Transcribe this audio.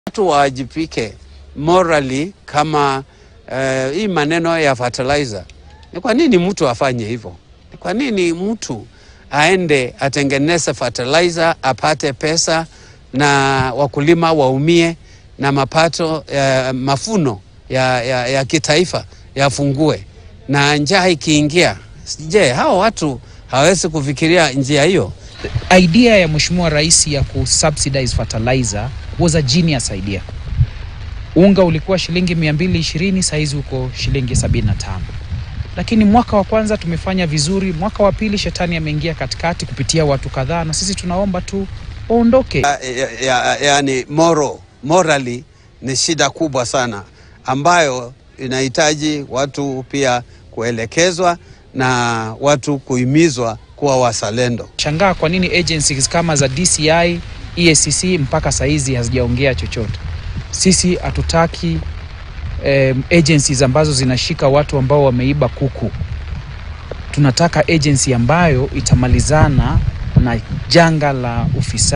watu waajipike morally kama uh, hii maneno ya fertilizer. Ni kwa nini mtu afanye hivyo? Ni kwa nini mtu aende atengeneze fertilizer apate pesa na wakulima waumie na mapato ya mafuno ya, ya, ya kitaifa yafungue na njaa ikiingia? Je, hao watu hawezi kufikiria njia hiyo? idea ya mheshimiwa rais ya kusubsidize fertilizer was a genius idea. Unga ulikuwa shilingi 220 saizi uko shilingi 75, lakini mwaka wa kwanza tumefanya vizuri, mwaka wa pili shetani ameingia katikati kupitia watu kadhaa, na sisi tunaomba tu waondoke. ya, ya, ya, yani moral, morally ni shida kubwa sana ambayo inahitaji watu pia kuelekezwa na watu kuhimizwa kuwa wazalendo. Shangaa kwa nini agencies kama za DCI, EACC mpaka saizi hazijaongea chochote. Sisi hatutaki um, agencies ambazo zinashika watu ambao wameiba kuku. Tunataka agency ambayo itamalizana na janga la ufisadi.